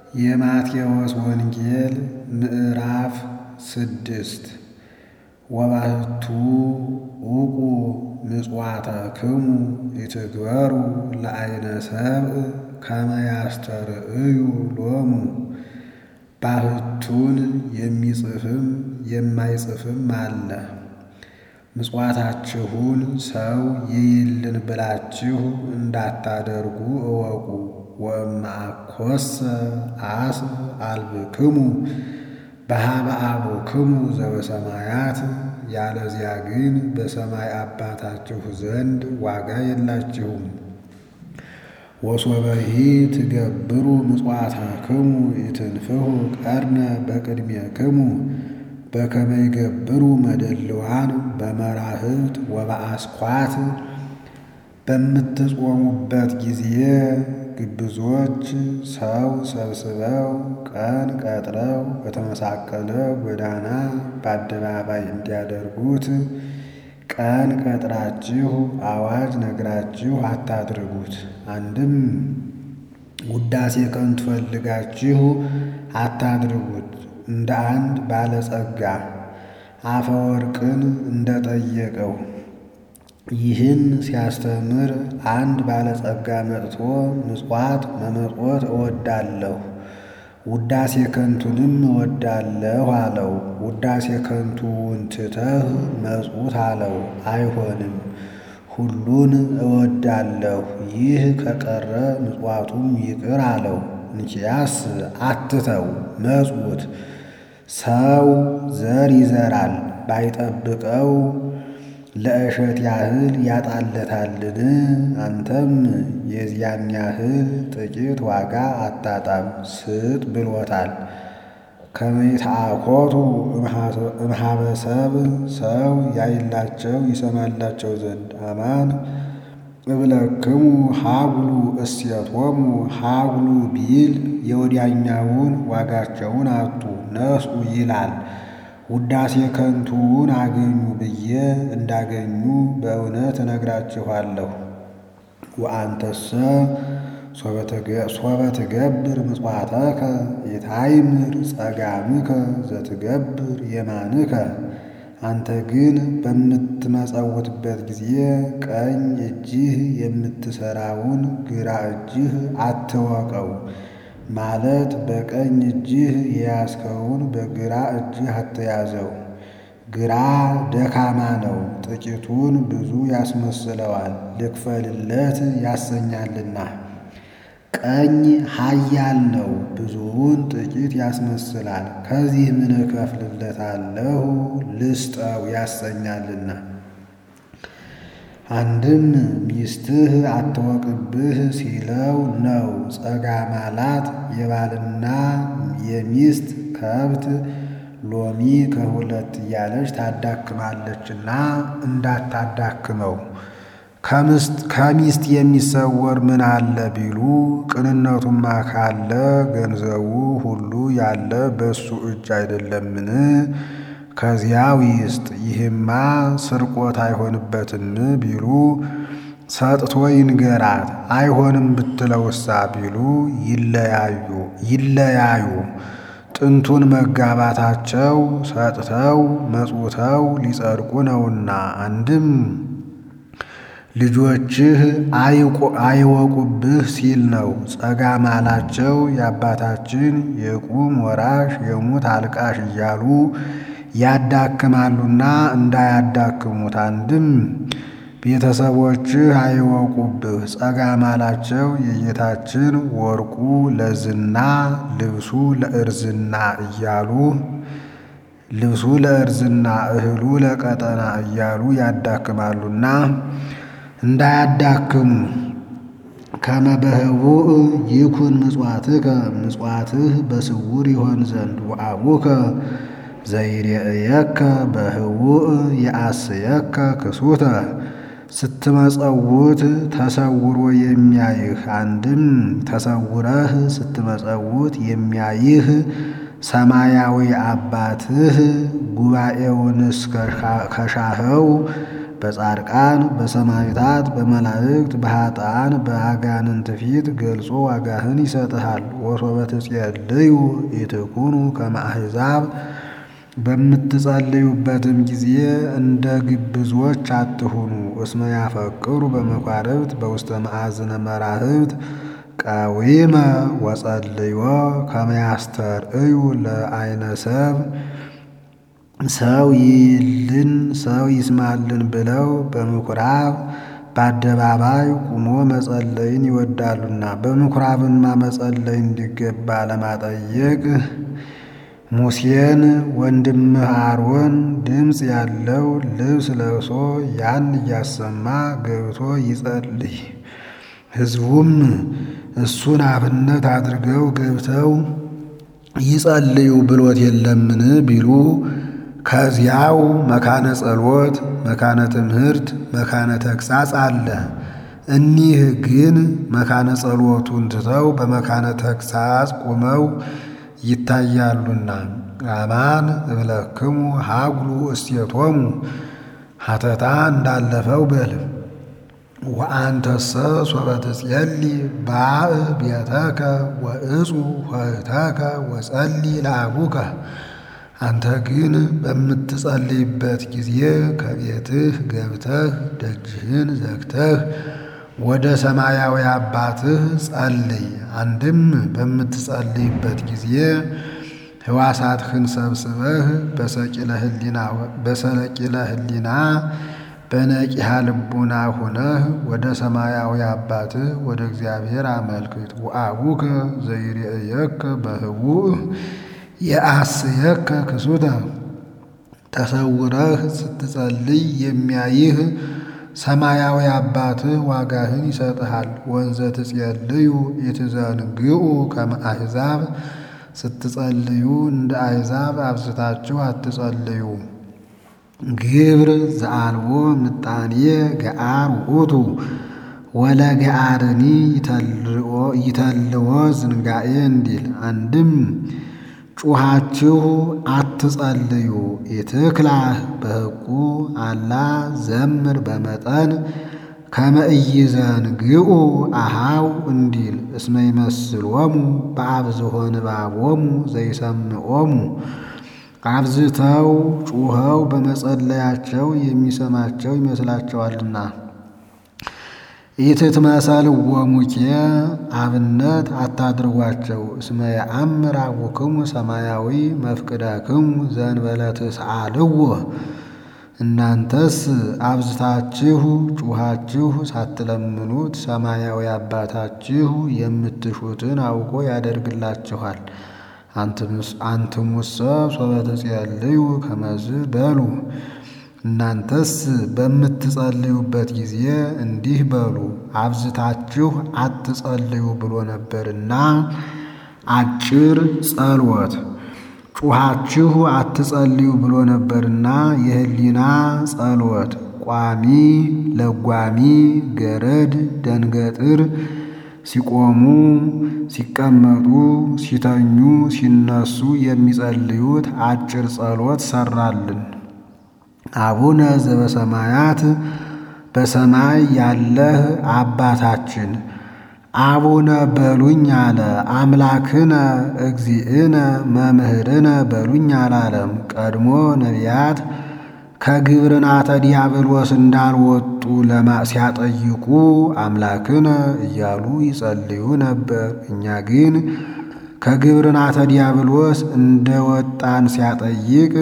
የማቴዎስ ወንጌል ምዕራፍ ስድስት ወባሕቱ ውቁ ምጽዋተክሙ ይትግበሩ ለዓይነ ሰብእ ከመ ያስተርእዩ ሎሙ። ባሕቱን የሚጽፍም የማይጽፍም አለ። ምጽዋታችሁን ሰው ይይልን ብላችሁ እንዳታደርጉ እወቁ። ወእምአኮሰ አስብ አልብክሙ በኀበ አቡክሙ ዘበሰማያት፣ ያለዚያ ግን በሰማይ አባታችሁ ዘንድ ዋጋ የላችሁም። ወሶበሂ ትገብሩ ምጽዋተክሙ ኢትንፍሑ ቀርነ በቅድሜክሙ በከመ ይገብሩ መደልዋን በመራህብት ወበአስኳት። በምትጾሙበት ጊዜ ግብዞች ሰው ሰብስበው ቀን ቀጥረው በተመሳቀለ ጎዳና በአደባባይ እንዲያደርጉት ቀን ቀጥራችሁ አዋጅ ነግራችሁ አታድርጉት። አንድም ውዳሴ ከንቱ ፈልጋችሁ አታድርጉት። እንደ አንድ ባለጸጋ አፈወርቅን እንደጠየቀው ይህን ሲያስተምር አንድ ባለጸጋ መጥቶ ምጽዋት መመጽወት እወዳለሁ፣ ውዳሴ ከንቱንም እወዳለሁ አለው። ውዳሴ ከንቱውን ትተህ መጽውት አለው። አይሆንም፣ ሁሉን እወዳለሁ፣ ይህ ከቀረ ምጽዋቱም ይቅር አለው። እንኪያስ አትተው መጽውት። ሰው ዘር ይዘራል ባይጠብቀው ለእሸት ያህል ያጣለታልን? አንተም የዚያን ያህል ጥቂት ዋጋ አታጣም፣ ስጥ ብሎታል። ከመ ይትአኰቱ እምኀበ ሰብእ ሰው ያይላቸው ይሰማላቸው ዘንድ አማን እብለክሙ ሀጉሉ እሴቶሙ ሀጉሉ ቢል የወዲያኛውን ዋጋቸውን አጡ ነስኡ ይላል። ውዳሴ ከንቱውን አገኙ ብዬ እንዳገኙ በእውነት እነግራችኋለሁ። ወአንተሰ ሶበ ትገብር ምጽዋተከ የታይምር ጸጋምከ ዘትገብር የማንከ። አንተ ግን በምትመጸውትበት ጊዜ ቀኝ እጅህ የምትሠራውን ግራ እጅህ አትወቀው። ማለት በቀኝ እጅህ የያዝከውን በግራ እጅህ አትያዘው። ግራ ደካማ ነው፣ ጥቂቱን ብዙ ያስመስለዋል፣ ልክፈልለት ያሰኛልና። ቀኝ ኃያል ነው፣ ብዙውን ጥቂት ያስመስላል፣ ከዚህ ምን እከፍልለታለሁ ልስጠው ያሰኛልና። አንድም ሚስትህ አትወቅብህ ሲለው ነው። ጸጋማላት የባልና የሚስት ከብት ሎሚ ከሁለት እያለች ታዳክማለችና እንዳታዳክመው። ከሚስት የሚሰወር ምን አለ ቢሉ ቅንነቱማ ካለ ገንዘቡ ሁሉ ያለ በእሱ እጅ አይደለምን? ከዚያው ይስጥ። ይህማ ስርቆት አይሆንበትም ቢሉ ሰጥቶ ይንገራት። አይሆንም ብትለውሳ ቢሉ ይለያዩ ይለያዩ። ጥንቱን መጋባታቸው ሰጥተው መጽውተው ሊጸድቁ ነውና። አንድም ልጆችህ አይወቁብህ ሲል ነው። ጸጋማላቸው የአባታችን የቁም ወራሽ የሙት አልቃሽ እያሉ ያዳክማሉና እንዳያዳክሙት። አንድም ቤተሰቦችህ አይወቁብህ ጸጋማላቸው የጌታችን ወርቁ ለዝና ልብሱ ለእርዝና እያሉ ልብሱ ለእርዝና እህሉ ለቀጠና እያሉ ያዳክማሉና እንዳያዳክሙ። ከመ በህቡእ ይኩን ምጽዋትከ ምጽዋትህ በስውር ይሆን ዘንድ ወአቡከ ዘይሬእየከ በህቡእ የአስየከ ክሱተ ስትመጸውት ተሰውሮ የሚያይህ አንድም ተሰውረህ ስትመጸውት የሚያይህ ሰማያዊ አባትህ ጉባኤውንስ ከሻኸው በጻድቃን በሰማዕታት በመላእክት በኃጥአን በአጋንንት ፊት ገልጾ ዋጋህን ይሰጥሃል። ወሶበ ትጼልዩ ኢትኩኑ ከመ አሕዛብ በምትጸልዩበትም ጊዜ እንደ ግብዞች አትሁኑ። እስመ ያፈቅሩ በመኳርብት በውስተ መዓዝነ መራህብት ቀዊመ ወጸልዮ ከመ ያስተርእዩ ለዓይነ ሰብ ሰው ይልን ሰው ይስማልን ብለው በምኩራብ በአደባባይ ቁሞ መጸለይን ይወዳሉና በምኩራብማ መጸለይ እንዲገባ ለማጠየቅ ሙሴን ወንድምህ አሮን ድምፅ ያለው ልብስ ለብሶ ያን እያሰማ ገብቶ ይጸልይ። ሕዝቡም እሱን አብነት አድርገው ገብተው ይጸልዩ ብሎት የለምን ቢሉ ከዚያው መካነ ጸሎት፣ መካነ ትምህርት፣ መካነ ተግሳጽ አለ። እኒህ ግን መካነ ጸሎቱን ትተው በመካነ ተግሳጽ ቆመው ይታያሉና አማን እብለክሙ ሀጉሉ እስቴቶሙ ሀተታ እንዳለፈው በል ወአንተሰ ሶበ ትጼሊ ባእ ቤተከ ወእጹ ኆኅተከ ወጸሊ ለአቡከ አንተ ግን በምትጸልይበት ጊዜ ከቤትህ ገብተህ ደጅህን ዘግተህ ወደ ሰማያዊ አባትህ ጸልይ። አንድም በምትጸልይበት ጊዜ ሕዋሳትህን ሰብስበህ በሰለቂለ ሕሊና በነቂሃ ልቡና ሆነህ ወደ ሰማያዊ አባትህ ወደ እግዚአብሔር አመልክት። ወአቡከ ዘይሬእየከ በህቡዕ የአስየከ ክሱተ ተሰውረህ ስትጸልይ የሚያይህ ሰማያዊ አባትህ ዋጋህን ይሰጥሃል። ወንዘ ትጼልዩ ኢትዘንግዑ ከመ አሕዛብ ስትጸልዩ እንደ አሕዛብ አብዝታችሁ አትጸልዩ። ግብር ዘአልቦ ምጣኔ ገአር ውእቱ ወለገአርኒ ይተልዎ ዝንጋኤ እንዲል አንድም ጩኻችሁ አትጸልዩ ኢትክላህ በሕቁ አላ ዘምር በመጠን ከመ ኢይዘንግዑ አሃው እንዲል እስመ ይመስሎሙ በአብዝሖ ንባቦሙ ዘይሰምዖሙ አብዝተው ጩኸው በመጸለያቸው የሚሰማቸው ይመስላቸዋልና። ኢትትመሰልዎሙኬ አብነት አታድርጓቸው። እስመ የአምር አቡክሙ ሰማያዊ መፍቅደክሙ ዘእንበለ ትስአልዎ እናንተስ አብዝታችሁ ጩኻችሁ ሳትለምኑት ሰማያዊ አባታችሁ የምትሹትን አውቆ ያደርግላችኋል። አንትሙሰ ሶበ ትጼልዩ ከመዝ በሉ እናንተስ በምትጸልዩበት ጊዜ እንዲህ በሉ፣ አብዝታችሁ አትጸልዩ ብሎ ነበርና አጭር ጸሎት ጩኻችሁ አትጸልዩ ብሎ ነበርና የህሊና ጸሎት ቋሚ ለጓሚ ገረድ ደንገጥር ሲቆሙ ሲቀመጡ ሲተኙ ሲነሱ የሚጸልዩት አጭር ጸሎት ሰራልን። አቡነ ዘበሰማያት በሰማይ ያለህ አባታችን አቡነ በሉኝ አለ። አምላክነ እግዚእነ መምህርነ በሉኝ አላለም። ቀድሞ ነቢያት ከግብርናተ ዲያብሎስ እንዳልወጡ ሲያጠይቁ አምላክነ እያሉ ይጸልዩ ነበር። እኛ ግን ከግብርናተ ዲያብሎስ እንደወጣን ሲያጠይቅ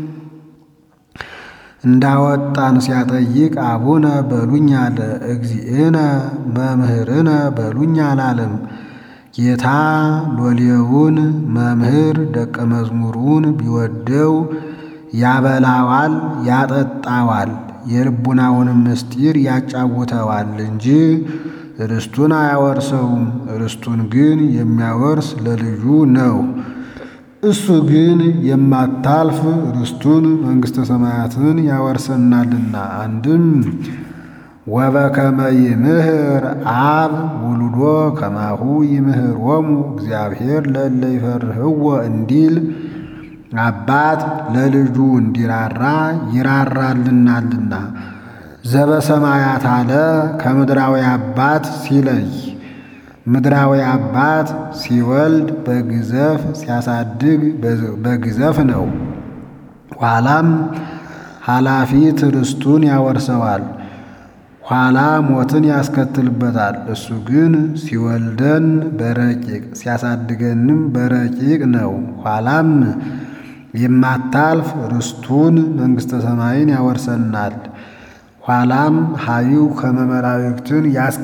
እንዳወጣን ሲያጠይቅ አቡነ በሉኝ አለ። እግዚእነ መምህርነ በሉኝ አላለም። ጌታ ሎሌውን መምህር ደቀ መዝሙሩን ቢወደው ያበላዋል፣ ያጠጣዋል፣ የልቡናውንም ምስጢር ያጫውተዋል እንጂ ርስቱን አያወርሰውም። ርስቱን ግን የሚያወርስ ለልጁ ነው። እሱ ግን የማታልፍ ርስቱን መንግሥተ ሰማያትን ያወርሰናልና። አንድም ወበከመ ይምህር አብ ውሉዶ ከማሁ ይምህሮሙ እግዚአብሔር ለእለ ይፈርህዎ እንዲል አባት ለልጁ እንዲራራ ይራራልናልና። ዘበሰማያት አለ ከምድራዊ አባት ሲለይ ምድራዊ አባት ሲወልድ በግዘፍ ሲያሳድግ በግዘፍ ነው። ኋላም ኃላፊት ርስቱን ያወርሰዋል። ኋላ ሞትን ያስከትልበታል። እሱ ግን ሲወልደን በረቂቅ ሲያሳድገንም በረቂቅ ነው። ኋላም የማታልፍ ርስቱን መንግሥተ ሰማይን ያወርሰናል። ኋላም ሀዩ ከመመላእክትን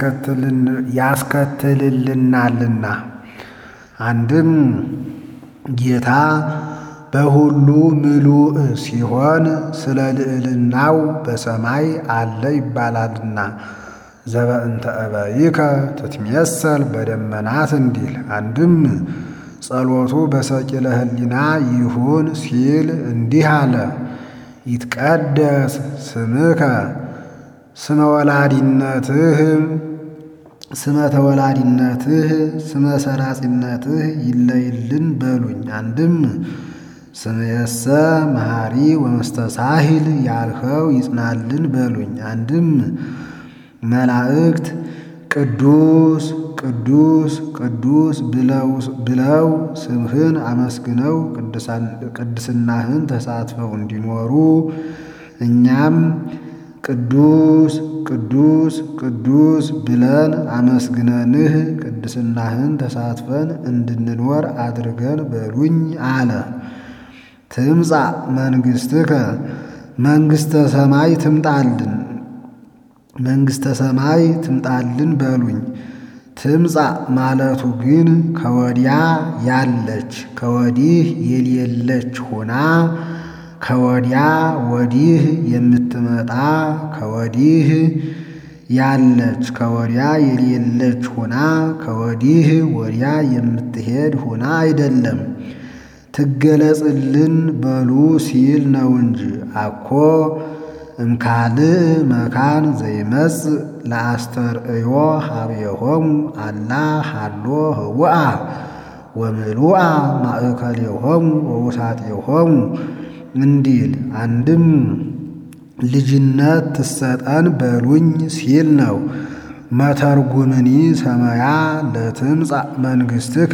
ያስከትልልናልና አንድም ጌታ በሁሉ ምሉእ ሲሆን ስለ ልዕልናው በሰማይ አለ ይባላልና ዘበእንተ እበይከ ትትሜሰል በደመናት እንዲል አንድም ጸሎቱ በሰቂለ ሕሊና ይሁን ሲል እንዲህ አለ። ይትቀደስ ስምከ ስመ ወላዲነትህ ስመ ተወላዲነትህ ስመ ሰራጺነትህ ይለይልን በሉኝ። አንድም ስምየሰ መሐሪ ወመስተሳሂል ያልኸው ይጽናልን በሉኝ። አንድም መላእክት ቅዱስ ቅዱስ ቅዱስ ብለው ስምህን አመስግነው ቅድስናህን ተሳትፈው እንዲኖሩ እኛም ቅዱስ ቅዱስ ቅዱስ ብለን አመስግነንህ ቅድስናህን ተሳትፈን እንድንኖር አድርገን በሉኝ አለ። ትምጻእ መንግሥትከ መንግሥተ ሰማይ ትምጣልን መንግሥተ ሰማይ ትምጣልን በሉኝ። ትምጻእ ማለቱ ግን ከወዲያ ያለች ከወዲህ የሌለች ሆና ከወዲያ ወዲህ የምትመጣ ከወዲህ ያለች ከወዲያ የሌለች ሆና ከወዲህ ወዲያ የምትሄድ ሆና አይደለም። ትገለጽልን በሉ ሲል ነው እንጂ አኮ እምካልእ መካን ዘይመጽእ ለአስተርእዮ ሀቤሆሙ አላ ሃሎ ህውአ ወምሉአ ማእከሌሆሙ ወውሳጤሆሙ እንዲል አንድም ልጅነት ትሰጠን በሉኝ ሲል ነው። መተርጉምኒ ሰማያ ለትምጻእ መንግሥትከ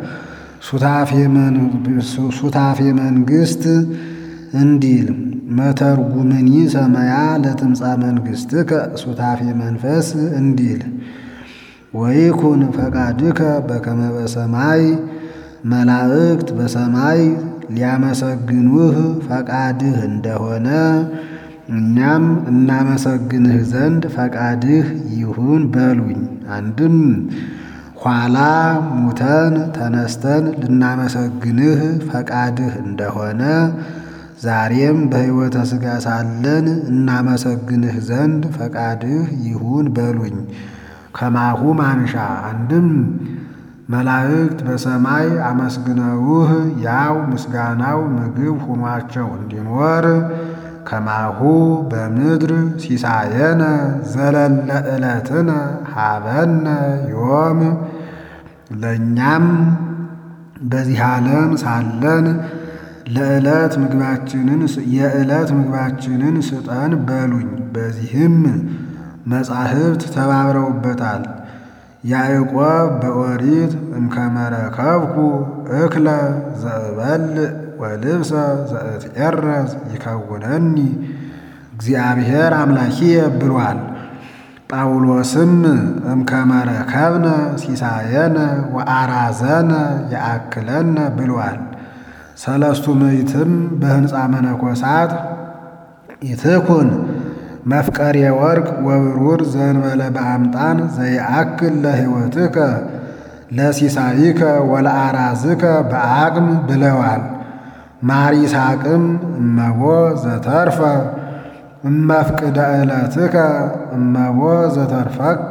ሱታፌ መንግሥት እንዲል መተርጉምኒ ሰማያ ለትምጻእ መንግሥትከ ሱታፌ መንፈስ እንዲል ወይኩን ፈቃድከ በከመ በሰማይ መላእክት በሰማይ ሊያመሰግኑህ ፈቃድህ እንደሆነ እኛም እናመሰግንህ ዘንድ ፈቃድህ ይሁን በሉኝ። አንድም ኋላ ሙተን ተነስተን ልናመሰግንህ ፈቃድህ እንደሆነ ዛሬም በሕይወተ ሥጋ ሳለን እናመሰግንህ ዘንድ ፈቃድህ ይሁን በሉኝ። ከማሁ ማንሻ አንድም መላእክት በሰማይ አመስግነውህ ያው ምስጋናው ምግብ ሆኗቸው እንዲኖር ከማሁ በምድር ሲሳየነ ዘለለ ዕለትነ ሀበነ ዮም ለእኛም በዚህ ዓለም ሳለን ለዕለት ምግባችንን የዕለት ምግባችንን ስጠን በሉኝ። በዚህም መጻሕፍት ተባብረውበታል። ያዕቆብ በኦሪት እምከመረከብኩ እክለ ዘእበልዕ ወልብሰ ዘእትዔረዝ ይከውነኒ እግዚአብሔር አምላኪየ ብሏል። ጳውሎስም እምከመረከብነ ሲሳየነ ወአራዘነ የአክለነ ብሏል። ሰለስቱ ምዕትም በሕንፃ መነኮሳት ይትኩን መፍቀሬ ወርቅ ወብሩር ዘንበለ በአምጣን ዘይአክል ለሕይወትከ ለሲሳይከ ወለአራዝከ በአቅም ብለዋል። ማር ይስሐቅም እመቦ ዘተርፈ እመፍቅደ ዕለትከ እመቦ ዘተርፈከ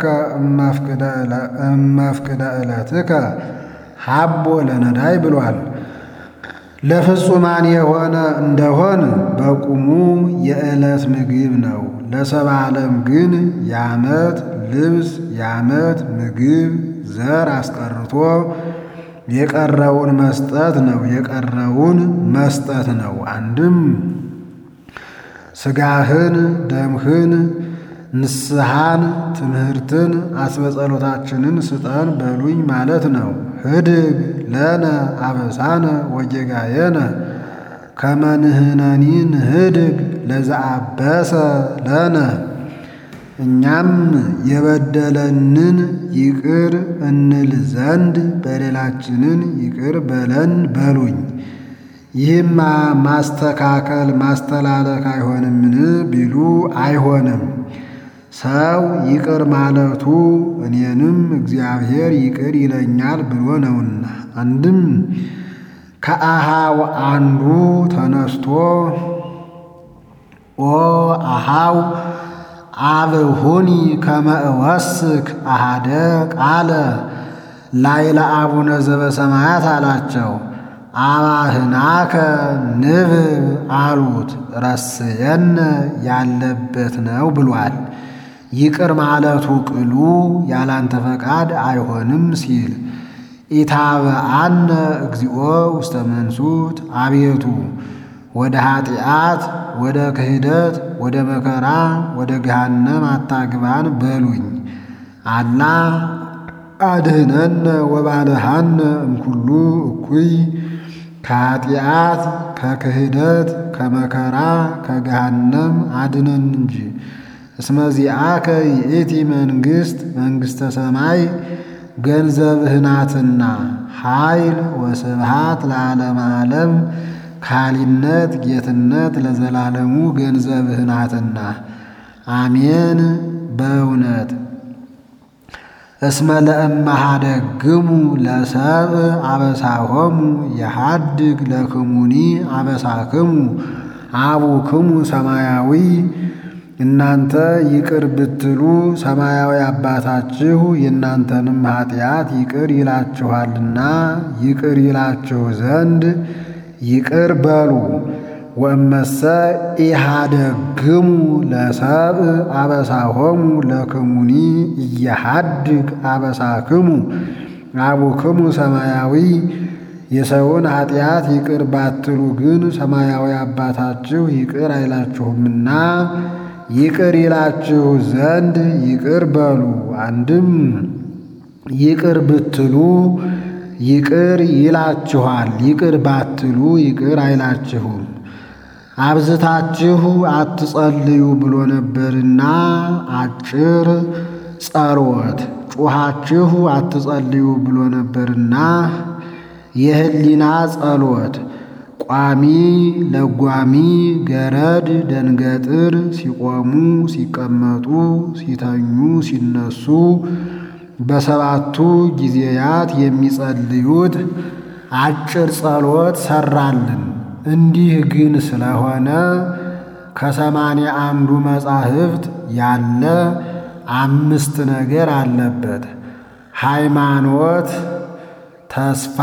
እመፍቅደ ዕለትከ ሀቦ ለነዳይ ብሏል። ለፍጹማን የሆነ እንደሆን በቁሙ የዕለት ምግብ ነው። ለሰባ ዓለም ግን የዓመት ልብስ የዓመት ምግብ ዘር አስቀርቶ የቀረውን መስጠት ነው። የቀረውን መስጠት ነው። አንድም ሥጋህን ደምህን ንስሐን ትምህርትን አስበጸሎታችንን ስጠን በሉኝ ማለት ነው። ህድግ ለነ አበሳነ ወጌጋየነ ከመንህነኒ ንህድግ ለዘአበሰ ለነ እኛም የበደለንን ይቅር እንል ዘንድ በደላችንን ይቅር በለን በሉኝ። ይህማ ማስተካከል ማስተላለክ አይሆንምን ቢሉ አይሆንም። ሰው ይቅር ማለቱ እኔንም እግዚአብሔር ይቅር ይለኛል ብሎ ነውና። አንድም ከአሃው አንዱ ተነስቶ ኦ አሃው አብሁኒ ከመ እወስክ አሃደ ቃለ ላይለ አቡነ ዘበሰማያት አላቸው። አባህናከ ንብብ አሉት። ረስየነ ያለበት ነው ብሏል። ይቅር ማለቱ ቅሉ ያላንተ ፈቃድ አይሆንም ሲል ኢታበአነ እግዚኦ ውስተ መንሱት አቤቱ ወደ ኃጢአት ወደ ክህደት ወደ መከራ ወደ ገሃነም አታግባን በሉኝ። አላ አድህነነ ወባልሃነ እምኩሉ እኩይ ከኃጢአት ከክህደት ከመከራ ከገሃነም አድነን እንጂ። እስመዚአከ ይእቲ መንግሥት መንግሥተ ሰማይ ገንዘብህ ናትና ኃይል ወስብሃት ለዓለመ ዓለም ካሊነት ጌትነት ለዘላለሙ ገንዘብህ ናትና። አሜን በእውነት እስመ ለእመሃደግሙ ለሰብእ አበሳሆሙ የሃድግ ለክሙኒ አበሳክሙ አቡክሙ ሰማያዊ እናንተ ይቅር ብትሉ ሰማያዊ አባታችሁ የእናንተንም ኃጢአት ይቅር ይላችኋልና ይቅር ይላችሁ ዘንድ ይቅር በሉ። ወእመሰ ኢሃደግሙ ለሰብእ አበሳሆሙ ለክሙኒ እየሃድግ አበሳክሙ አቡክሙ ሰማያዊ የሰውን ኃጢአት ይቅር ባትሉ ግን ሰማያዊ አባታችሁ ይቅር አይላችሁምና ይቅር ይላችሁ ዘንድ ይቅር በሉ። አንድም ይቅር ብትሉ ይቅር ይላችኋል፣ ይቅር ባትሉ ይቅር አይላችሁም። አብዝታችሁ አትጸልዩ ብሎ ነበርና አጭር ጸሎት፣ ጩኻችሁ አትጸልዩ ብሎ ነበርና የህሊና ጸሎት ቋሚ ለጓሚ ገረድ ደንገጥር ሲቆሙ ሲቀመጡ ሲተኙ ሲነሱ በሰባቱ ጊዜያት የሚጸልዩት አጭር ጸሎት ሰራልን። እንዲህ ግን ስለሆነ ከሰማንያ አንዱ መጻሕፍት ያለ አምስት ነገር አለበት። ሃይማኖት፣ ተስፋ፣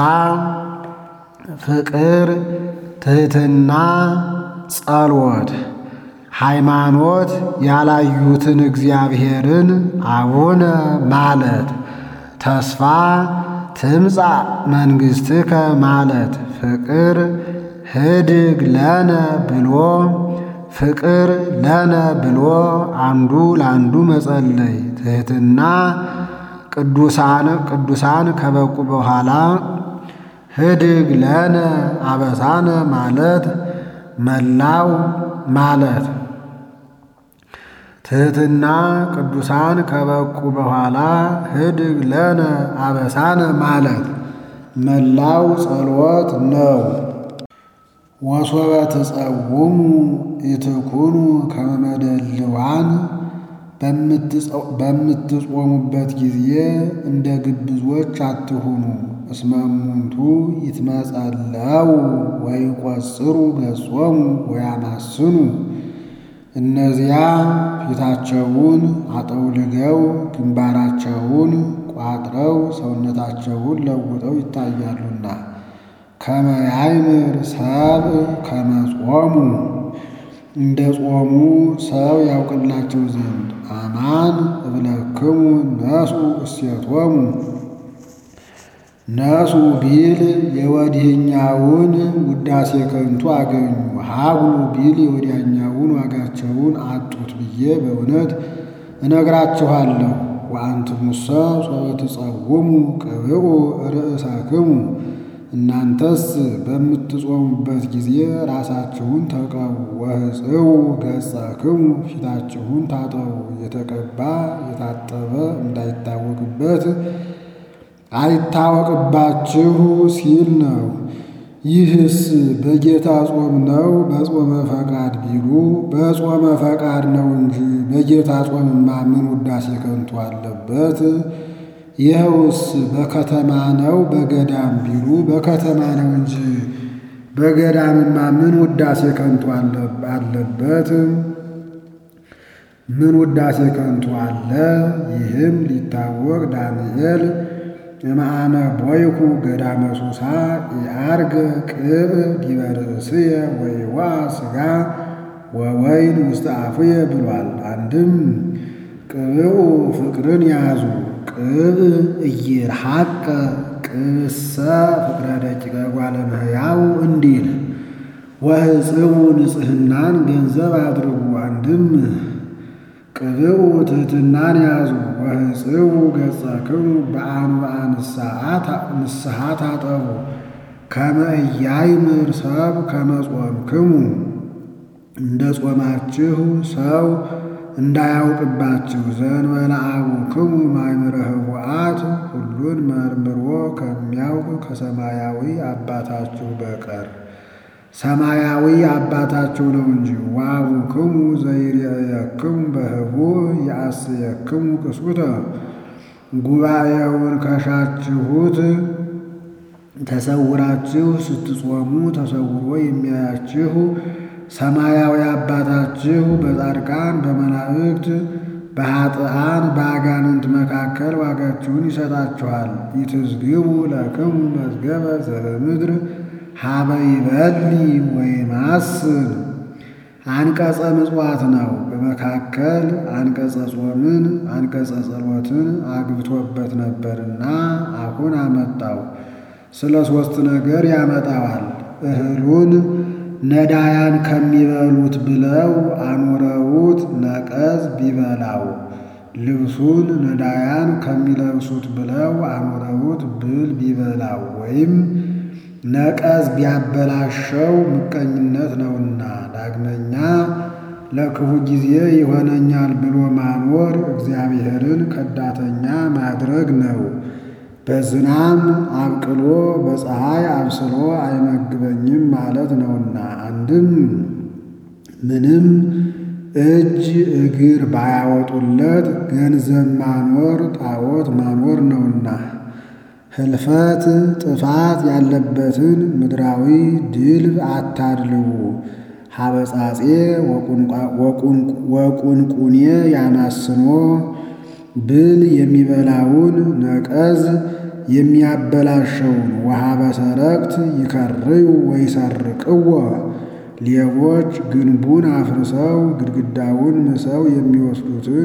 ፍቅር፣ ትሕትና፣ ጸሎት። ሃይማኖት ያላዩትን እግዚአብሔርን አቡነ ማለት፣ ተስፋ ትምጻእ መንግሥትከ ማለት፣ ፍቅር ህድግ ለነ ብሎ ፍቅር ለነ ብሎ አንዱ ለአንዱ መጸለይ፣ ትሕትና ቅዱሳን ቅዱሳን ከበቁ በኋላ ህድግ ለነ አበሳነ ማለት መላው ማለት ትሕትና ቅዱሳን ከበቁ በኋላ ህድግ ለነ አበሳነ ማለት መላው ጸሎት ነው። ወሶበ ትጸውሙ ኢትኩኑ ከመ መደልዋን በምትጾሙበት ጊዜ እንደ ግብዞች አትሁኑ። እስመ እሙንቱ ይትመጸለው ወይቈጽሩ ገጾሙ ወያማስኑ እነዚያ ፊታቸውን አጠውልገው ግንባራቸውን ቋጥረው ሰውነታቸውን ለውጠው ይታያሉና ከመ ያእምር ሰብእ ከመ ጾሙ እንደ ጾሙ ሰው ያውቅላቸው ዘንድ አማን እብለክሙ ነሱ እሴቶሙ ነሱ ቢል የወዲህኛውን ውዳሴ ከንቱ አገኙ፣ ሀብሉ ቢል የወዲያኛውን ዋጋቸውን አጡት ብዬ በእውነት እነግራችኋለሁ። ወአንትሙሰ ሶበ ትጸውሙ ቅብኡ ርእሳክሙ እናንተስ በምትጾሙበት ጊዜ ራሳችሁን ተቀቡ። ወሕጽው ገጸክሙ ፊታችሁን ታጠቡ። የተቀባ የታጠበ እንዳይታወቅበት አይታወቅባችሁ ሲል ነው። ይህስ በጌታ ጾም ነው በጾመ ፈቃድ ቢሉ በጾመ ፈቃድ ነው እንጂ በጌታ ጾምማ ምን ውዳሴ ከንቱ አለበት? ይኸውስ በከተማ ነው በገዳም ቢሉ በከተማ ነው እንጂ በገዳምማ ምን ውዳሴ ከንቱ አለበት? ምን ውዳሴ ከንቱ አለ? ይህም ሊታወቅ ዳንኤል እምአመ ቦይኩ ገዳመ ሱሳ የአርገ ቅብ ዲበ ርእስየ ወይዋ ሥጋ ወወይን ውስተ አፉየ ብሏል። አንድም ቅብኡ ፍቅርን ያዙ ቅብ እይርሐቀ ቅብሰ ፍቅረ ደቂቀ ጓለ እመሕያው እንዲል ወሕጽቡ ንጽሕናን ገንዘብ አድርጉ። አንድም ቅብኡ ትሕትናን ያዙ ወሕጽቡ ገጸክሙ በአንብአ ንስሐ ታጠቡ ከመ ኢያእምር ሰብ ከመ ጾምክሙ እንደ ጾማችሁ ሰው እንዳያውቅባችሁ ዘእንበለ አቡክሙ ማእምረ ኅቡዓት ሁሉን መርምሮ ከሚያውቅ ከሰማያዊ አባታችሁ በቀር ሰማያዊ አባታችሁ ነው እንጂ። ወአቡክሙ ዘይሬእየክሙ በኅቡዕ ይአስየክሙ ቅስውተ ጉባኤውን ከሻችሁት ተሰውራችሁ ስትጾሙ ተሰውሮ የሚያያችሁ ሰማያዊ አባታችሁ በጻድቃን በመላእክት በኃጥአን በአጋንንት መካከል ዋጋችሁን ይሰጣችኋል። ኢትዝግቡ ለክሙ መዝገበ ዘበምድር ሀበ ይበሊ ወይማስል አንቀጸ ምጽዋት ነው። በመካከል አንቀጸ ጾምን አንቀጸ ጸሎትን አግብቶበት ነበርና አሁን አመጣው። ስለ ሦስት ነገር ያመጣዋል። እህሉን ነዳያን ከሚበሉት ብለው አኑረውት ነቀዝ ቢበላው፣ ልብሱን ነዳያን ከሚለብሱት ብለው አኑረውት ብል ቢበላው ወይም ነቀዝ ቢያበላሸው ምቀኝነት ነውና። ዳግመኛ ለክፉ ጊዜ ይሆነኛል ብሎ ማኖር እግዚአብሔርን ከዳተኛ ማድረግ ነው። በዝናም አብቅሎ በፀሐይ አብስሎ አይመግበኝም ማለት ነውና። አንድም ምንም እጅ እግር ባያወጡለት ገንዘብ ማኖር ጣዖት ማኖር ነውና። ህልፈት ጥፋት ያለበትን ምድራዊ ድልብ አታድልቡ። ሀበጻጼ ወቁንቁኔ ያማስኖ ብል የሚበላውን ነቀዝ የሚያበላሸውን ውሃ በሰረቅት ይከርዩ ወይሰርቅዎ ሌቦች ግንቡን አፍርሰው ግድግዳውን ምሰው የሚወስዱትን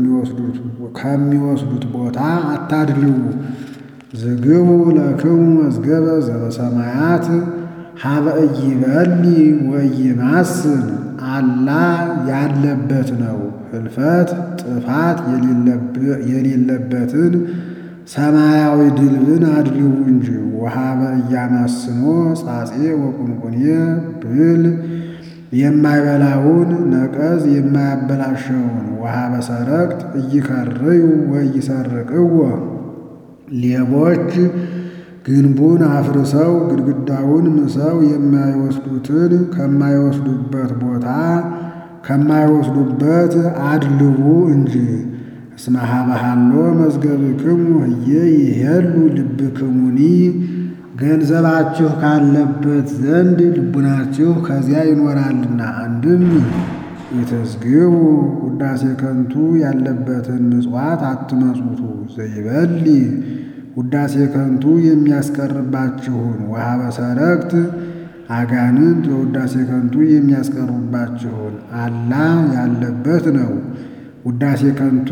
ከሚወስዱት ቦታ አታድልቡ። ዝግቡ ለክሙ መዝገበ ዘበሰማያት ሀበ ኢይበሊ ወኢይማስን አላ ያለበት ነው። ህልፈት ጥፋት የሌለበትን ሰማያዊ ድልብን አድልቡ እንጂ። ወሀበ ኢያማስኖ ጻጼ ወቁንቁኔ ብል የማይበላውን ነቀዝ የማያበላሸውን ወሀበ ሰረቅት ኢይከርዩ ወኢይሰርቅዎ ሌቦች ግንቡን አፍርሰው ግድግዳውን ምሰው የማይወስዱትን ከማይወስዱበት ቦታ ከማይወስዱበት አድልቡ እንጂ። እስመ ሀበ ሀሎ መዝገብክሙ ህዬ ይሄሉ ልብክሙኒ ገንዘባችሁ ካለበት ዘንድ ልቡናችሁ ከዚያ ይኖራልና። አንድም የተዝግቡ ውዳሴ ከንቱ ያለበትን ምጽዋት አትመጽውቱ። ዘይበሊ ውዳሴ ከንቱ የሚያስቀርባችሁን ወሀበ ሰረቅት አጋንንት በውዳሴ ከንቱ የሚያስቀርባችሁን አላ ያለበት ነው። ውዳሴ ከንቱ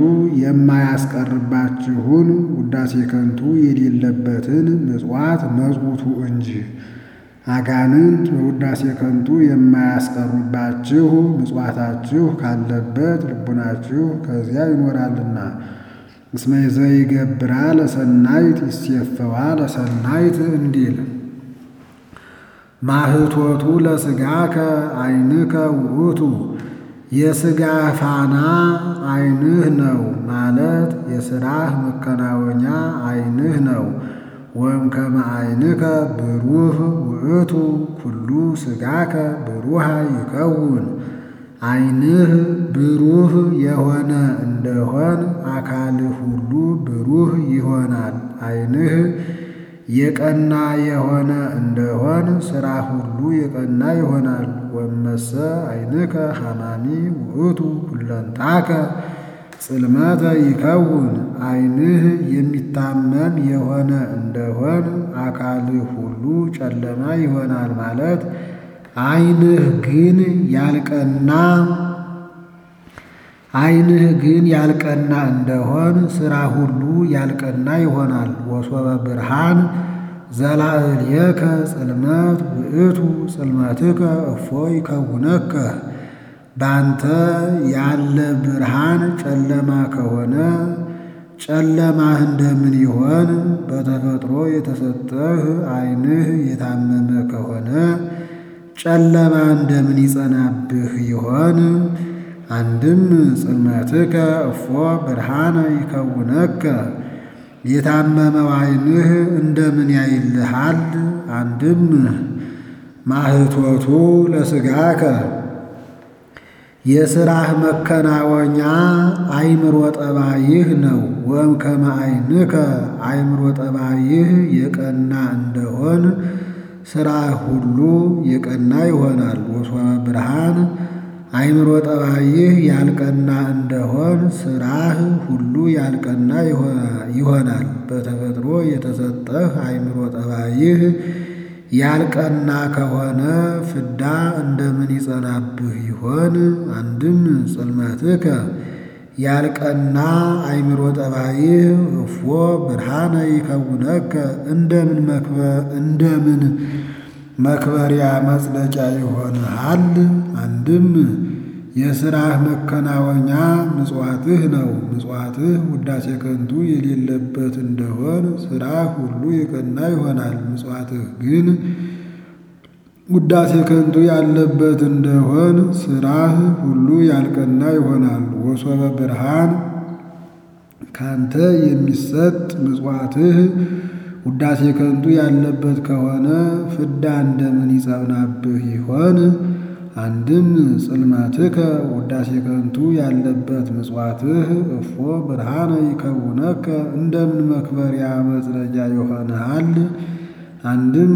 የማያስቀርባችሁን ውዳሴ ከንቱ የሌለበትን ምጽዋት መጽውቱ እንጂ። አጋንንት በውዳሴ ከንቱ የማያስቀሩባችሁ ምጽዋታችሁ ካለበት ልቡናችሁ ከዚያ ይኖራልና። እስመ ዘይገብራ ለሰናይት ይሴፈዋ ለሰናይት እንዲል ማህቶቱ ለሥጋከ ዓይንከ ውእቱ የሥጋ ፋና ዓይንህ ነው ማለት የሥራህ መከናወኛ ዓይንህ ነው። ወም ከመ ዓይንከ ብሩህ ውእቱ ኩሉ ሥጋከ ብሩሃ ይከውን ዓይንህ ብሩህ የሆነ እንደሆን አካልህ ሁሉ ብሩህ ይሆናል። ዓይንህ የቀና የሆነ እንደሆን ሥራ ሁሉ የቀና ይሆናል። ወመሰ ዓይንከ ሐማሚ ውእቱ ሁለንታከ ጽልመተ ይከውን ዓይንህ የሚታመም የሆነ እንደሆን አካልህ ሁሉ ጨለማ ይሆናል ማለት ዓይንህ ግን ያልቀና ዓይንህ ግን ያልቀና እንደሆን ሥራ ሁሉ ያልቀና ይሆናል። ወሶበ ብርሃን ዘላዕልየከ ጽልመት ውእቱ ጽልመትከ እፎ ይከውነከ ባንተ ያለ ብርሃን ጨለማ ከሆነ ጨለማህ እንደምን ይሆን? በተፈጥሮ የተሰጠህ ዓይንህ የታመመ ከሆነ ጨለማ እንደምን ይጸናብህ ይሆን? አንድም ጽልመትከ እፎ ብርሃነ ይከውነከ የታመመው ዓይንህ እንደምን ያይልሃል? አንድም ማህቶቱ ለሥጋከ የሥራህ መከናወኛ አእምሮ ጠባይህ ነው። ወም ከመ ዓይንከ አእምሮ ጠባይህ የቀና እንደሆን ሥራህ ሁሉ የቀና ይሆናል። ወሶበ ብርሃን አእምሮ ጠባይህ ያልቀና እንደሆን ሥራህ ሁሉ ያልቀና ይሆናል። በተፈጥሮ የተሰጠህ አእምሮ ጠባይህ ያልቀና ከሆነ ፍዳ እንደምን ይጸናብህ ይሆን? አንድም ጽልመትከ ያልቀና አእምሮ ጠባይህ እፎ ብርሃነ ይከውነከ እንደምን እንደምን መክበሪያ መጽደቂያ ይሆንሃል። አንድም የሥራህ መከናወኛ ምጽዋትህ ነው። ምጽዋትህ ውዳሴ ከንቱ የሌለበት እንደሆን ሥራህ ሁሉ የቀና ይሆናል። ምጽዋትህ ግን ውዳሴ ከንቱ ያለበት እንደሆን ሥራህ ሁሉ ያልቀና ይሆናል። ወሶበ ብርሃን ካንተ የሚሰጥ ምጽዋትህ ውዳሴ ከንቱ ያለበት ከሆነ ፍዳ እንደምን ይጸናብህ ይሆን? አንድም ጽልመትከ ውዳሴ ከንቱ ያለበት ምጽዋትህ እፎ ብርሃነ ይከውነከ እንደምን መክበሪያ መጽደቂያ ይሆንሃል። አንድም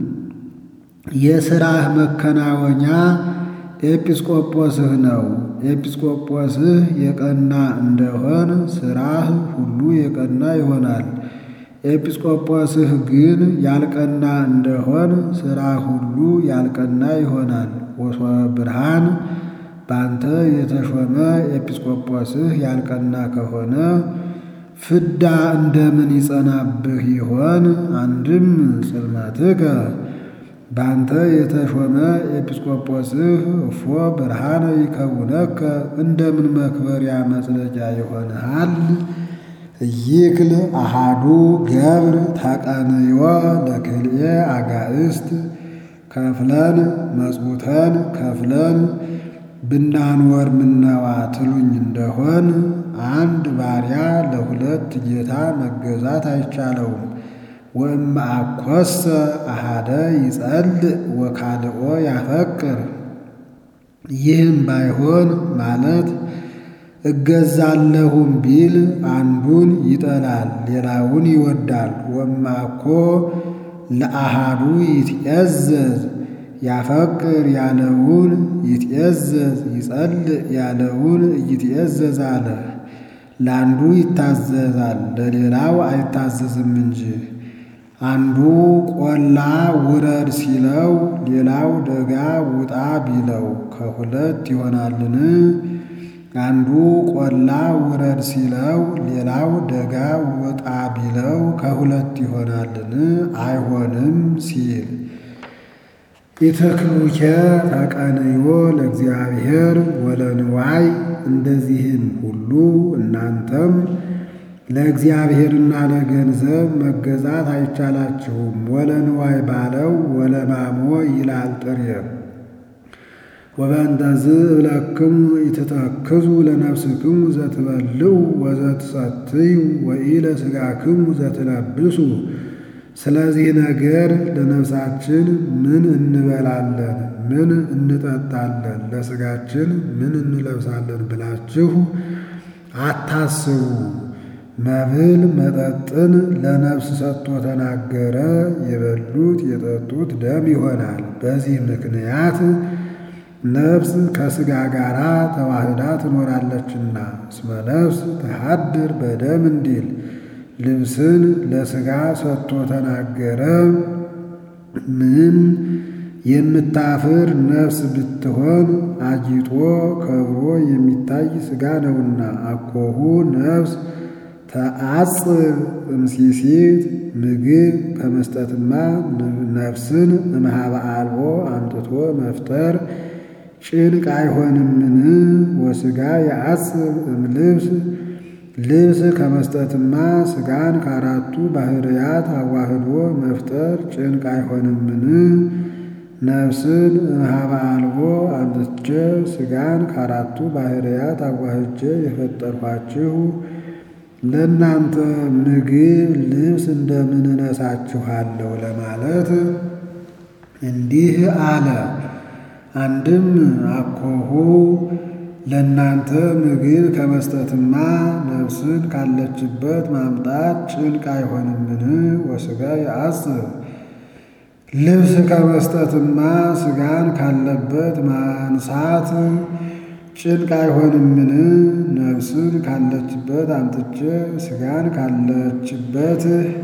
የሥራህ መከናወኛ ኤጲስቆጶስህ ነው። ኤጲስቆጶስህ የቀና እንደሆን ሥራህ ሁሉ የቀና ይሆናል። ኤጲስቆጶስህ ግን ያልቀና እንደሆን ሥራ ሁሉ ያልቀና ይሆናል። ወሶበ ብርሃን ባንተ የተሾመ ኤጲስቆጶስህ ያልቀና ከሆነ ፍዳ እንደምን ይጸናብህ ይሆን? አንድም ጽልመትከ ባንተ የተሾመ ኤጲስቆጶስህ እፎ ብርሃነ ይከውነከ እንደምን መክበሪያ መጽደቂያ ይሆንሃል። ይክል አሃዱ ገብር ተቀንዮ ለክልኤ አጋእስት ከፍለን መጽውተን ከፍለን ብናንወር ምነዋ ትሉኝ እንደሆን አንድ ባሪያ ለሁለት ጌታ መገዛት አይቻለውም። ወእምአኰሰ አሃደ ይጸልእ ወካልኦ ያፈቅር። ይህም ባይሆን ማለት እገዛለሁም ቢል አንዱን ይጠላል፣ ሌላውን ይወዳል። ወማኮ ለአሃዱ ይትዔዘዝ ያፈቅር ያለውን ይትዔዘዝ ይጸልእ ያለውን እይትዔዘዝ አለ። ለአንዱ ይታዘዛል ለሌላው አይታዘዝም እንጂ። አንዱ ቆላ ውረድ ሲለው ሌላው ደጋ ውጣ ቢለው ከሁለት ይሆናልን? አንዱ ቆላ ውረድ ሲለው ሌላው ደጋ ውጣ ቢለው ከሁለት ይሆናልን? አይሆንም ሲል ኢትክሉኬ ተቀንዮ ለእግዚአብሔር ወለንዋይ እንደዚህም ሁሉ እናንተም ለእግዚአብሔርና ለገንዘብ መገዛት አይቻላችሁም። ወለንዋይ ባለው ወለማሞ ይላል ጥሬ ወበእንተዝ እብለክሙ ኢትተክዙ ለነፍስክሙ ዘትበልዑ ወዘትሰትዩ ወኢለ ሥጋክሙ ዘትለብሱ። ስለዚህ ነገር ለነፍሳችን ምን እንበላለን፣ ምን እንጠጣለን፣ ለሥጋችን ምን እንለብሳለን ብላችሁ አታስቡ። መብል መጠጥን ለነፍስ ሰጥቶ ተናገረ። የበሉት የጠጡት ደም ይሆናል። በዚህ ምክንያት ነፍስ ከሥጋ ጋር ተዋህዳ ትኖራለችና እስመ ነፍስ ተሃድር በደም እንዲል ልብስን ለሥጋ ሰጥቶ ተናገረ። ምን የምታፍር ነፍስ ብትሆን አጊጦ ከብሮ የሚታይ ሥጋ ነውና። አኮሁ ነፍስ ተአጽብ እምሲሲት ምግብ ከመስጠትማ ነፍስን እምኀበ አልቦ አምጥቶ መፍጠር ጭንቅ አይሆንምን? ወሥጋ የአጽብ እምልብስ ልብስ ከመስጠትማ ሥጋን ከአራቱ ባሕርያት አዋህዶ መፍጠር ጭንቅ አይሆንምን? ነፍስን እምኀበ አልቦ አምጥቼ ሥጋን ከአራቱ ባሕርያት አዋህጄ የፈጠርኋችሁ ለእናንተ ምግብ ልብስ እንደምን እነሳችኋለሁ ለማለት እንዲህ አለ። አንድም አኮሁ ለእናንተ ምግብ ከመስጠትማ ነፍስን ካለችበት ማምጣት ጭንቅ አይሆንምን? ወሥጋ የአጽብ ልብስ ከመስጠትማ ሥጋን ካለበት ማንሳት ጭንቅ አይሆንምን? ነፍስን ካለችበት አምጥቼ ሥጋን ካለችበት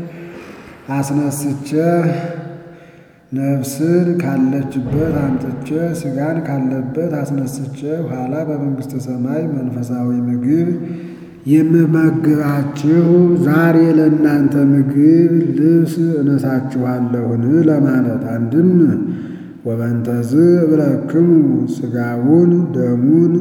አስነስቼ ነፍስን ካለችበት አምጥቼ ሥጋን ካለበት አስነስቼ ኋላ በመንግሥተ ሰማይ መንፈሳዊ ምግብ የምመግባችሁ ዛሬ ለእናንተ ምግብ ልብስ እነሳችኋለሁን ለማለት አንድም ወበንተዝ እብለክሙ ሥጋውን ደሙን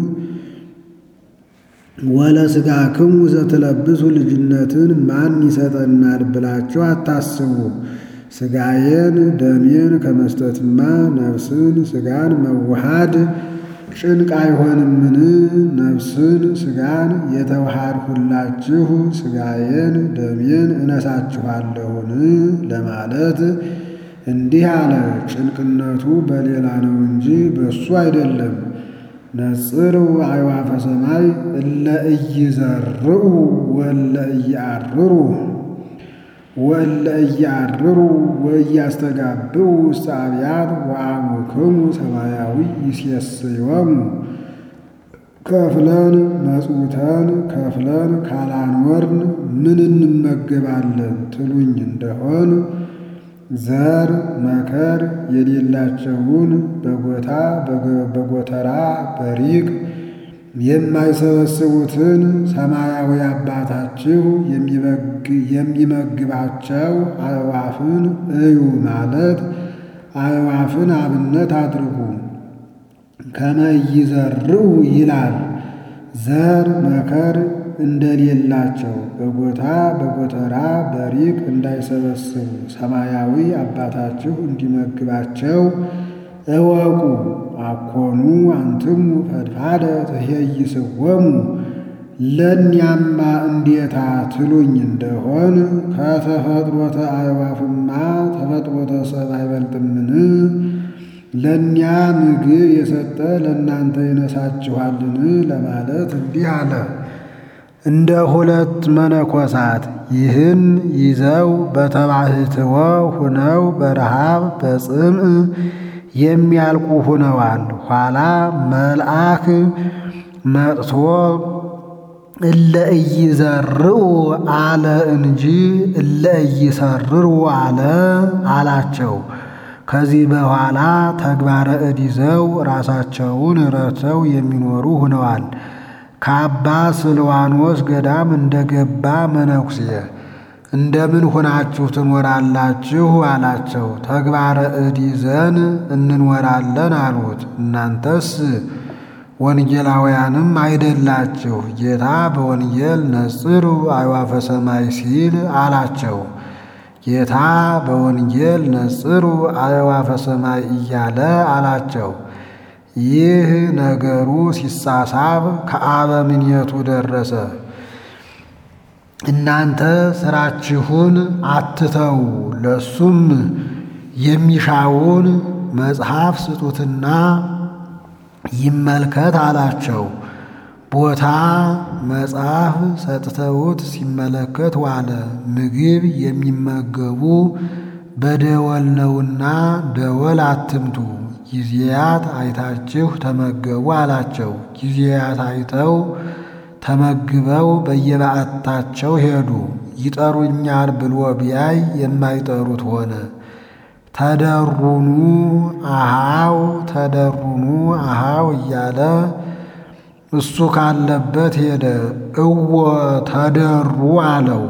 ወለ ሥጋክሙ ዘትለብሱ ልጅነትን ማን ይሰጠናል ብላችሁ አታስቡ። ሥጋዬን ደሜን ከመስጠትማ ነፍስን ሥጋን መዋሃድ ጭንቅ አይሆንምን? ነፍስን ሥጋን የተዋሃድሁላችሁ ሥጋዬን ደሜን እነሳችኋለሁን ለማለት እንዲህ አለ። ጭንቅነቱ በሌላ ነው እንጂ በሱ አይደለም። ነጽሩ አዕዋፈ ሰማይ እለ ኢይዘርኡ ወእለ ኢየዐርሩ ወእለ ኢየዐርሩ ወኢያስተጋብኡ ውስተ አብያት ወአቡክሙ ሰማያዊ ይሴስዮሙ። ከፍለን መጽውተን ከፍለን ካላኖርን ምን እንመገባለን ትሉኝ እንደሆን ዘር መከር የሌላቸውን በጎታ በጎተራ በሪቅ የማይሰበስቡትን ሰማያዊ አባታችሁ የሚመግባቸው አዕዋፍን እዩ ማለት አዕዋፍን አብነት አድርጉ። ከመ ኢይዘርኡ ይላል ዘር መከር እንደሌላቸው በጎታ በጎተራ በሪቅ እንዳይሰበስቡ ሰማያዊ አባታችሁ እንዲመግባቸው እወቁ። አኮኑ አንትሙ ፈድፋደ ትሄይስወሙ ለእኒያማ እንዴታ ትሉኝ እንደሆን ከተፈጥሮተ አዕዋፍማ ተፈጥሮተ ሰብእ አይበልጥምን? ለእኒያ ምግብ የሰጠ ለእናንተ ይነሳችኋልን? ለማለት እንዲህ አለ። እንደ ሁለት መነኮሳት ይህን ይዘው በተባሕትዎ ሁነው በረሃብ በጽምዕ የሚያልቁ ሁነዋል። ኋላ መልአክ መጥቶ እለ ኢይዘርኡ አለ እንጂ እለ ኢይሰርሩ አለ አላቸው። ከዚህ በኋላ ተግባረ እድ ይዘው ራሳቸውን ረድተው የሚኖሩ ሁነዋል። ከአባ ስልዋኖስ ገዳም እንደገባ መነኩሴ እንደምን ሆናችሁ ትኖራላችሁ አላቸው። ተግባረ እድ ይዘን እንኖራለን አሉት። እናንተስ ወንጌላውያንም አይደላችሁ፣ ጌታ በወንጌል ነጽሩ አዕዋፈ ሰማይ ሲል አላቸው። ጌታ በወንጌል ነጽሩ አዕዋፈ ሰማይ እያለ አላቸው። ይህ ነገሩ ሲሳሳብ ከአበምኔቱ ደረሰ። እናንተ ስራችሁን አትተው፣ ለሱም የሚሻውን መጽሐፍ ስጡትና ይመልከት አላቸው። ቦታ መጽሐፍ ሰጥተውት ሲመለከት ዋለ። ምግብ የሚመገቡ በደወል ነውና ደወል አትምቱ፣ ጊዜያት አይታችሁ ተመገቡ አላቸው። ጊዜያት አይተው ተመግበው በየበዓታቸው ሄዱ። ይጠሩኛል ብሎ ቢያይ የማይጠሩት ሆነ። ተደሩኑ አሃው ተደሩኑ አሃው እያለ እሱ ካለበት ሄደ። እወ ተደሩ አለው።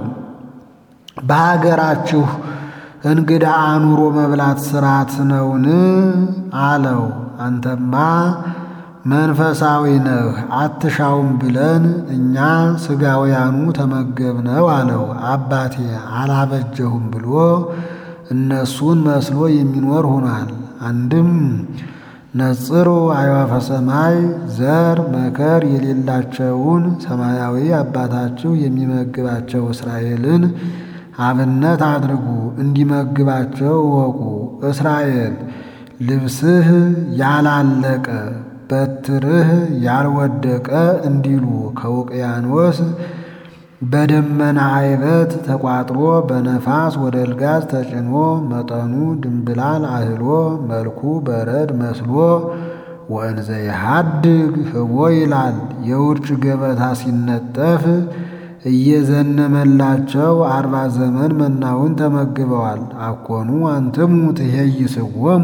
በሀገራችሁ እንግዳ አኑሮ መብላት ስርዓት ነውን? አለው። አንተማ መንፈሳዊ ነህ አትሻውም ብለን እኛ ሥጋውያኑ ተመገብነው አለው። አባቴ አላበጀሁም ብሎ እነሱን መስሎ የሚኖር ሆኗል። አንድም ነጽሩ አዕዋፈ ሰማይ ዘር መከር የሌላቸውን ሰማያዊ አባታችሁ የሚመግባቸው እስራኤልን አብነት አድርጉ፣ እንዲመግባቸው እወቁ። እስራኤል ልብስህ ያላለቀ በትርህ ያልወደቀ እንዲሉ ከውቅያኖስ በደመና አይበት ተቋጥሮ በነፋስ ወደ ልጋዝ ተጭኖ መጠኑ ድንብላል አህሎ መልኩ በረድ መስሎ ወእንዘ ይሃድግ ህቦ ይላል። የውርጭ ገበታ ሲነጠፍ እየዘነመላቸው አርባ ዘመን መናውን ተመግበዋል። አኮኑ አንትሙ ትሄይስዎሙ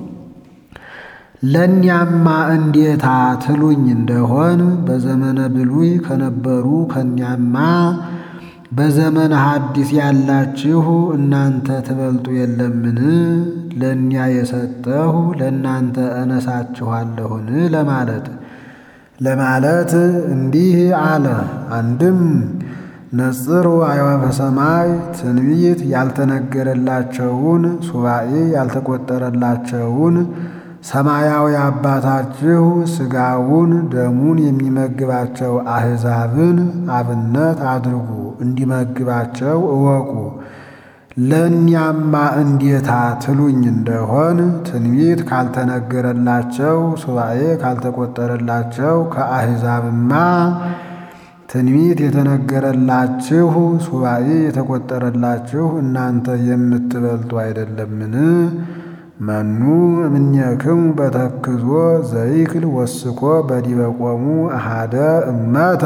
ለእኛማ እንዴታ ትሉኝ እንደሆን በዘመነ ብሉይ ከነበሩ ከእኛማ በዘመነ ሐዲስ ያላችሁ እናንተ ትበልጡ የለምን? ለእኛ የሰጠሁ ለእናንተ እነሳችኋለሁን? ለማለት ለማለት እንዲህ አለ። አንድም ነጽሩ አዕዋፈ ሰማይ ትንቢት ያልተነገረላቸውን ሱባኤ ያልተቆጠረላቸውን ሰማያዊ አባታችሁ ሥጋውን ደሙን የሚመግባቸው አሕዛብን አብነት አድርጉ እንዲመግባቸው እወቁ። ለእኛማ እንዴታ ትሉኝ እንደሆን ትንቢት ካልተነገረላቸው ሱባኤ ካልተቆጠረላቸው ከአሕዛብማ ትንቢት የተነገረላችሁ ሱባኤ የተቆጠረላችሁ እናንተ የምትበልጡ አይደለምን? መኑ እምኔክሙ በተክዞ ዘይክል ወስኮ በዲበ ቆሙ አሃደ እመተ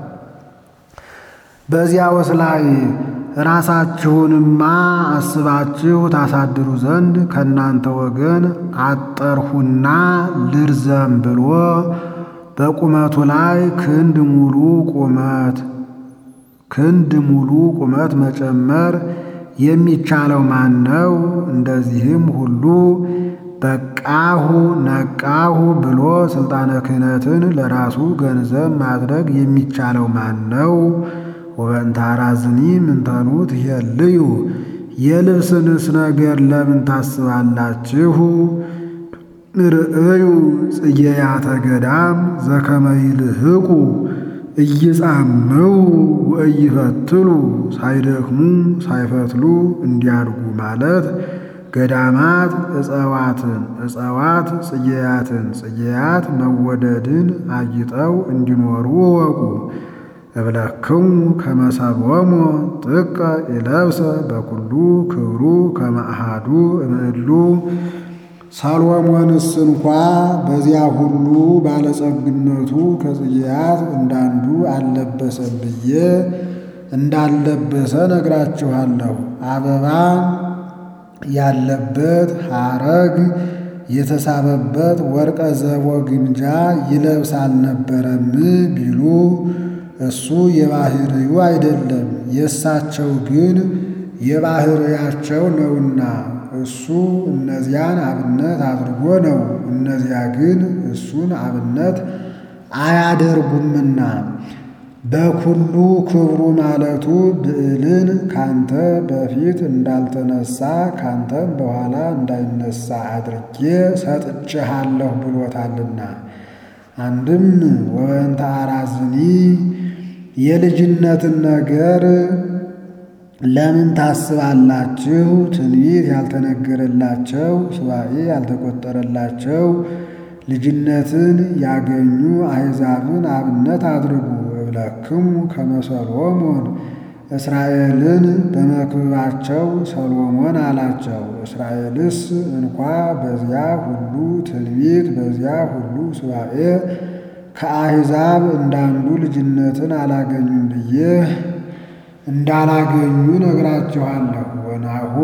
በዚያውስ ላይ ራሳችሁንማ አስባችሁ ታሳድሩ ዘንድ ከእናንተ ወገን አጠርሁና ልርዘም ብሎ በቁመቱ ላይ ክንድ ሙሉ ቁመት ክንድ ሙሉ ቁመት መጨመር የሚቻለው ማን ነው? እንደዚህም ሁሉ በቃሁ ነቃሁ ብሎ ስልጣነ ክህነትን ለራሱ ገንዘብ ማድረግ የሚቻለው ማን ነው? ወበእንተ አራዝኒ ምንተኑ ትሄልዩ የልብስንስ ነገር ለምን ታስባላችሁ? ርእዩ ጽጌያተ ገዳም ዘከመ ይልህቁ እይጻምው ወእይፈትሉ ሳይደክሙ ሳይፈትሉ እንዲያድጉ ማለት ገዳማት እጸዋትን እጸዋት ጽጌያትን ጽጌያት መወደድን አጊጠው እንዲኖሩ እወቁ። እብለክሙ ከመሰቦሙ ጥቀ ይለብሰ በኩሉ ክብሩ ከመአሃዱ እምእሉ ሰሎሞንስ እንኳ በዚያ ሁሉ ባለጸግነቱ ከጽጌያት እንዳንዱ አልለበሰም ብዬ እንዳልለበሰ ነግራችኋለሁ። አበባ ያለበት ሐረግ የተሳበበት ወርቀ ዘቦ ግምጃ ይለብስ አልነበረም ቢሉ እሱ የባህርዩ አይደለም የእሳቸው ግን የባሕርያቸው ነውና እሱ እነዚያን አብነት አድርጎ ነው። እነዚያ ግን እሱን አብነት አያደርጉምና በኩሉ ክብሩ ማለቱ ብዕልን ካንተ በፊት እንዳልተነሳ ካንተም በኋላ እንዳይነሳ አድርጌ ሰጥቼሃለሁ ብሎታልና። አንድም ወበንተ አራዝኒ የልጅነትን ነገር ለምን ታስባላችሁ? ትንቢት ያልተነገረላቸው ሱባኤ ያልተቆጠረላቸው ልጅነትን ያገኙ አሕዛብን አብነት አድርጉ። እብለክሙ ከመ ሰሎሞን እስራኤልን በመክብባቸው ሰሎሞን አላቸው። እስራኤልስ እንኳ በዚያ ሁሉ ትንቢት በዚያ ሁሉ ሱባኤ ከአሕዛብ እንዳንዱ ልጅነትን አላገኙም ብዬ እንዳላገኙ ነግራችኋለሁ። ወናሁ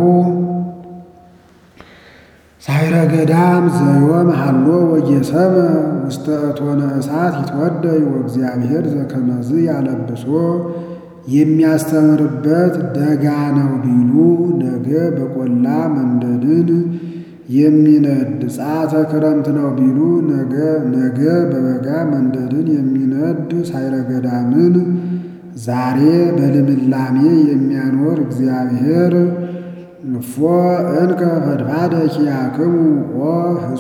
ሳይረ ገዳም ዘዮም ሀሎ ወጌሰመ ውስተ እቶነ እሳት ይትወደይ ወእግዚአብሔር ዘከመዝ ያለብሶ የሚያስተምርበት ደጋ ነው ቢሉ ነገ በቆላ መንደድን የሚነድ ጸአተ ክረምት ነው ቢሉ ነገ ነገ በበጋ መንደድን የሚነድ ሳይረ ገዳምን ዛሬ በልምላሜ የሚያኖር እግዚአብሔር እፎ እንከ ፈድፋደ ኪያክሙ ኦ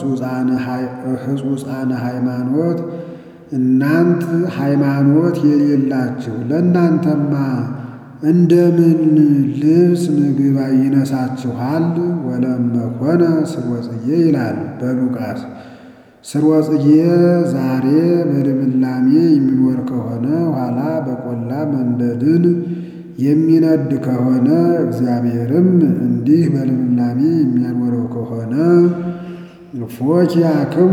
ሕጹፃነ ሃይማኖት እናንት ሃይማኖት የሌላችሁ ለእናንተማ እንደምን ልብስ ምግብ ይነሳችኋል? ወለመኮነ ስርወጽጌ ይላል በሉቃስ። ስርወጽጌ ዛሬ በልምላሜ የሚኖር ከሆነ ኋላ በቆላ መንደድን የሚነድ ከሆነ እግዚአብሔርም እንዲህ በልምላሜ የሚያኖረው ከሆነ ፎኪያክሙ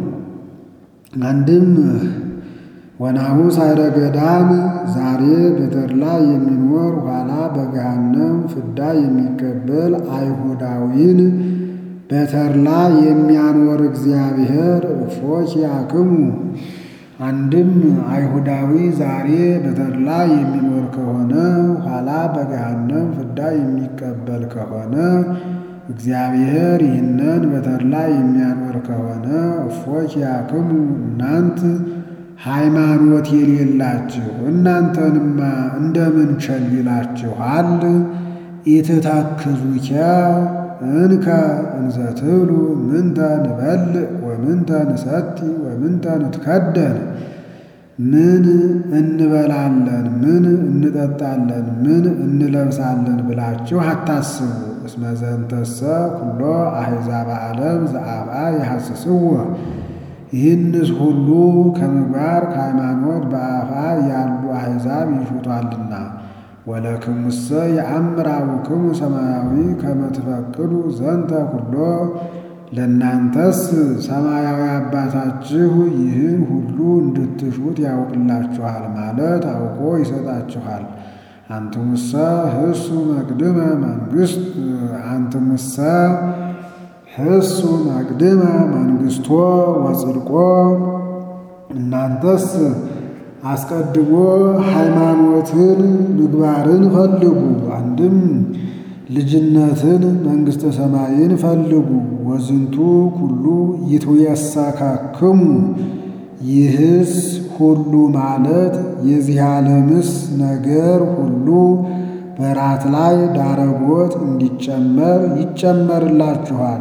አንድም ወናሁ ሳይረ ገዳም ዛሬ በተድላ የሚኖር ኋላ በገሃነም ፍዳ የሚቀበል አይሁዳዊን በተድላ የሚያኖር እግዚአብሔር ፎኪያክሙ አንድም አይሁዳዊ ዛሬ በተድላ የሚኖር ከሆነ ኋላ በገሃነም ፍዳ የሚቀበል ከሆነ እግዚአብሔር ይህንን በተድላ የሚያኖር ከሆነ እፎኪያክሙ እናንት ሃይማኖት የሌላችሁ እናንተንማ እንደምን ቸል ይላችኋል? ኢትታክዙከ እንከ እንዘ ትብሉ ምንተ ንበልዕ ወምንተ ንሰቲ ወምንተ ንትከደን ምን እንበላለን፣ ምን እንጠጣለን፣ ምን እንለብሳለን ብላችሁ አታስቡ። እስመ ዘንተሰ ኩሎ አሕዛበ ዓለም ዘአብአ የሐስስዎ ይህንስ ሁሉ ከምግባር ከሃይማኖት በአፋ ያሉ አሕዛብ ይሹቷልና። ወለክሙሰ የአምር አቡክሙ ሰማያዊ ከመ ትፈቅዱ ዘንተ ኩሎ ለእናንተስ ሰማያዊ አባታችሁ ይህን ሁሉ እንድትሹት ያውቅላችኋል ማለት አውቆ ይሰጣችኋል። አንትሙሰ ህሱ መቅድመ መንግስት አንትሙሰ ህሱ መቅድመ መንግስቶ ወጽድቆ እናንተስ አስቀድሞ ሃይማኖትን ምግባርን ፈልጉ። አንድም ልጅነትን መንግሥተ ሰማይን ፈልጉ። ወዝንቱ ኩሉ ይትየሳካክሙ ይህስ ሁሉ ማለት የዚህ ዓለምስ ነገር ሁሉ በራት ላይ ዳረጎት እንዲጨመር ይጨመርላችኋል።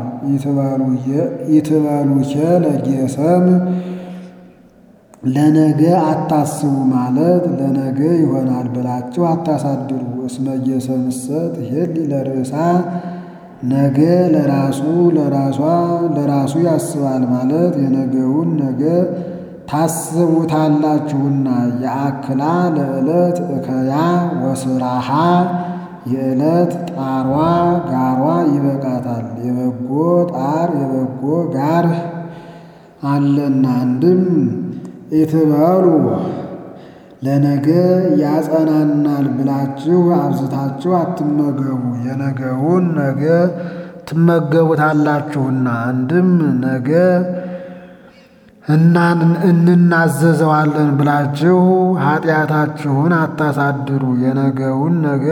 ይትበሉኬ ለጌሰም ለነገ አታስቡ ማለት ለነገ ይሆናል ብላችሁ አታሳድሩ። እስመ ጌሰምሰ ትሄሊ ለርእሳ ነገ ለራሱ ለራሷ ለራሱ ያስባል ማለት የነገውን ነገ ታስቡታላችሁና። የአክላ ለዕለት እከያ ወስራሃ የዕለት ጣሯ ጋሯ ይበቃታል። የበጎ ጣር የበጎ ጋር አለና አንድም ኢትበሉ ለነገ ያጸናናል ብላችሁ አብዝታችሁ አትመገቡ፣ የነገውን ነገ ትመገቡታላችሁና። አንድም ነገ እናን እንናዘዘዋለን ብላችሁ ኃጢአታችሁን አታሳድሩ። የነገውን ነገ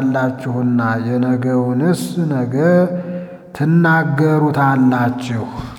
ትናገሩታላችሁና የነገውንስ ነገ ትናገሩታላችሁ።